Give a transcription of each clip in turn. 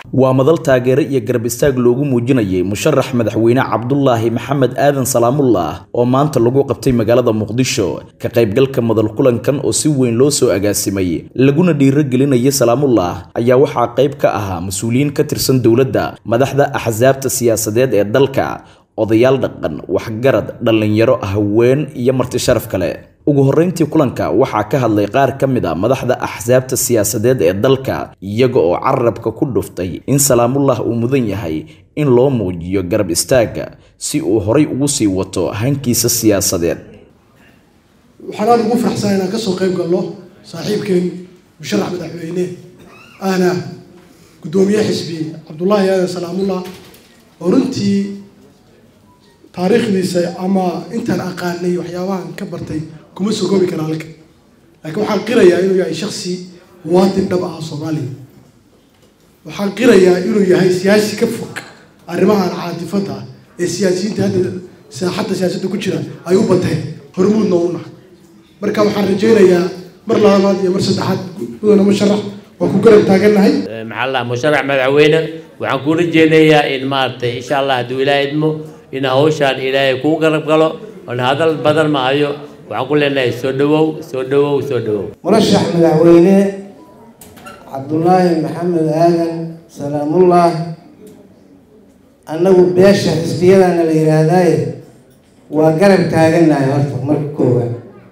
waa madal taageero iyo garab istaag loogu muujinayay musharax madaxweyne cabdulaahi maxamed aadan salaamullah oo maanta lagu qabtay magaalada muqdisho ka qaybgalka madal kulankan oo si weyn loo soo agaasimay laguna dhiirogelinaya salaamullah ayaa waxaa qayb ka ahaa mas-uuliyiin ka tirsan dowladda madaxda axsaabta siyaasadeed ee dalka odayaal dhaqan waxgarad dhallinyaro haween iyo marti sharaf kale ugu horreyntii kulanka waxaa ka hadlay qaar ka mid a madaxda axsaabta siyaasadeed ee dalka iyaga oo carabka ku dhuftay in salaamullah uu mudan yahay in loo muujiyo garab istaagga si uu horay ugu sii wato hankiisa siyaasadeed waxaan aada ugu faraxsan inaan kasoo qayb galno saaxiibkeen musharax madaxweyne ahna guddoomiye xisbi cabdullaahi aadan salaamullah oo runtii taariikhdiisa ama intaan aqaanay waxyaabahan ka bartay kuma soo koobi kara halka laakiin waxaan qirayaa inuu yahay shaksi muwaadin dhab ah soomaaliya waxaan qirayaa inuu yahay siyaasi ka fog arrimahan caatifada ah ee siyaasiyiinta hadda saaxadda siyaasadda ku jira ay u bateen hormuudna u nahay marka waxaan rajaynayaa mar labaad iyo mar saddexaad mudana musharax waa ku garab taagannahay maxaa la musharax madaxweyne waxaan ku rajeynayaa in maaragtay insha allah hadduu ilaahay idmo in hawshaan ilaahay kuu garab galo oon hadal badan ma hayo waxaan ku leenahay soo dhawow soo dhawow soo dhawow murashax madaxweyne cabdulaahi maxamed aadan salaamullah annagu beesha xisbiyadana la yidhaahdaaye waa garab taagannahay horta marka koowaad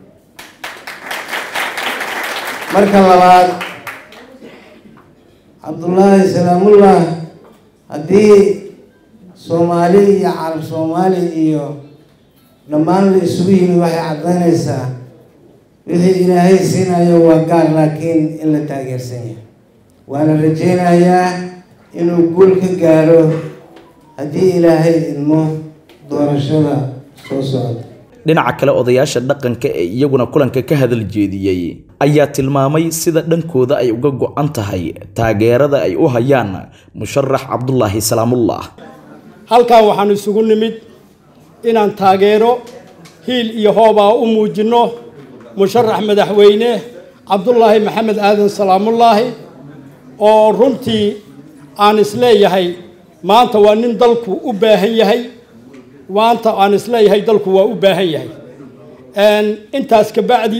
marka labaad cabdullaahi salaamullah haddii soomaali iyo carab soomaali iyo dhammaan la isugu yimid waxay caddaynaysaa wixii ilaahay siinayo waa gaar laakiin in la taageersan yahay waana rajaynayaa inuu guul ka gaaro haddii ilaahay idmo doorashada soo socda dhinaca kale odayaasha dhaqanka ee iyaguna kulanka ka hadal jeediyey ayaa tilmaamay sida dhankooda ay uga go-an tahay taageerada ay u hayaan musharax cabdulaahi salaamullah halkan waxaan isugu nimid inaan taageero hiil iyo hoobaa u muujinno musharax madaxweyne cabdulaahi maxamed aadan salaamullaahi oo runtii aan isleeyahay maanta waa nin dalku u baahan yahay maanta aan isleeyahay dalku waa u baahan yahay intaas ka bacdi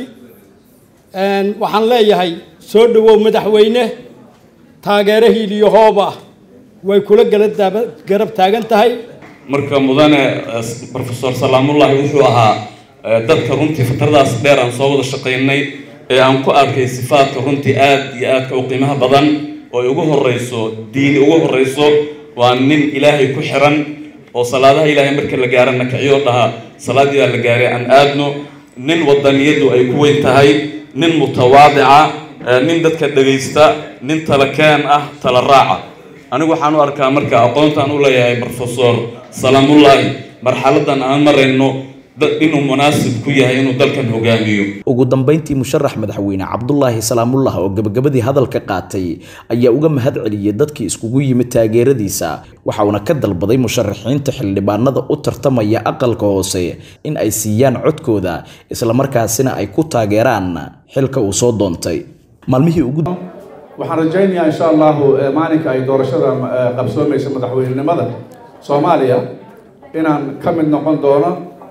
waxaan leeyahay soo dhawow madaxweyne taageero hiil iyo hooba way kula garab taagan tahay marka mudane rofesor salaamullahi wuxuu ahaa dadka runtii fatradaas dheer aan soo wada shaqaynay ee aan ku arkay sifaadka runtii aad iyo aadka u qiimaha badan oo ay ugu horeyso diini ugu horeyso waa nin ilaahay ku xiran oo salaadaha ilaahay marka la gaarana kiciyo dhaha salaadiyaa la gaaray aan aadno nin wadaniyadu ay ku weyn tahay nin mutawaadica nin dadka dhagaysta nin talakeen ah tala raaca anigu waxaan u arkaa marka aqoontaan u leeyahay rofesor salaamullaahi marxaladan aan marayno inuu munaasib ku yahay inuu dalkan hogaamiyo ugu dambeyntii musharax madaxweyne cabdulaahi salaamullah oo gabagabadii hadalka qaatay ayaa uga mahad celiyay dadkii iskugu yimid taageeradiisa waxa uuna ka dalbaday musharaxiinta xildhibaanada u tartamaya aqalka hoose in ay siiyaan codkooda islamarkaasina ay ku taageeraan xilka uu soo doontay maalmihii ugu waxaan rajaynayaa insha allahu maalinka ay doorashada qabsoomaysa madaxweynenimada soomaaliya inaan ka mid noqon doono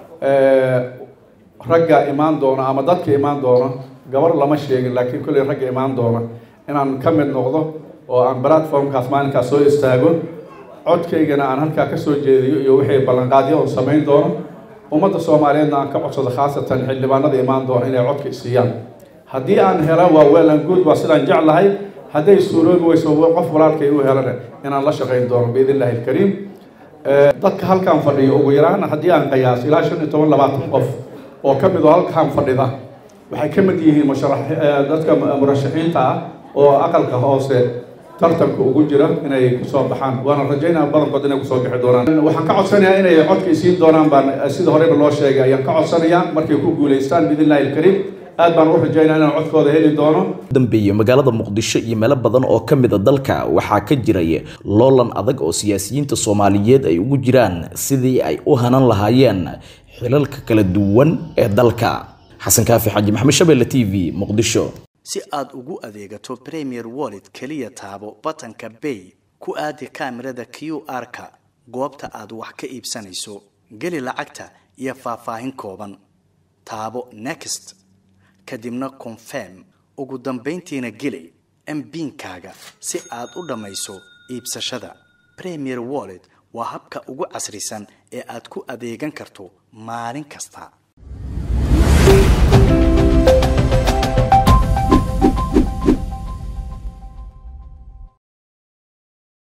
ragga imaan doona ama dadka imaan doona gabar lama sheegin laakiin kolley ragga imaan doona inaan ka mid noqdo oo aan platformkaas maalinkaas soo istaago codkaygana aan halkaa kasoo jeediyo iyo wixii ballanqaadyo on samayn doono ummadda soomaaliyeedna aan ka codsado khaasatan xildhibaanada imaan doona inay codka isiiyaan haddii aan helo waa weelan good waa sidaan jeclahay hadday suuroobi weyso qof walaalkay u helana inaan la shaqayn doono biidn illahi alkariim dadka halkaan fadhiyo ugu yaraan haddii aan qiyaaso ilaa shan iyo toban labaatan qof oo ka mid oo halkaan fadhida waxay ka mid yihiin musharax dadka murashaxiinta ah oo aqalka hoose tartanka ugu jira inay kusoo baxaan waana rajaynaya badankood inay kusoo bixi doonaan waxaan ka codsanayaa inay codka isiin doonaan baan sida horeyba loo sheegay ayaan ka codsanayaa markay ku guulaystaan biidn illahi alkariim aad baan u rajaynaa inaan codkooda heli doono dambeeye magaalada muqdisho iyo meelo badan oo ka mid a dalka waxaa ka jiray loolan adag oo siyaasiyiinta soomaaliyeed ay ugu jiraan sidii ay u hanan lahaayeen xilalka kala duwan ee dalka xasan kaafi xaji maxamed shabeelle t v muqdisho si aad ugu adeegato premier wallet keliya taabo batanka bay ku aadi kaamirada q r-ka goobta aad wax ka iibsanayso geli lacagta iyo faahfaahin kooban taabo next kadibna confirm ugu dambayntiina geli mbiinkaaga si aad u dhammayso iibsashada premier wallet waa habka ugu casrisan ee aad ku adeegan karto maalin kasta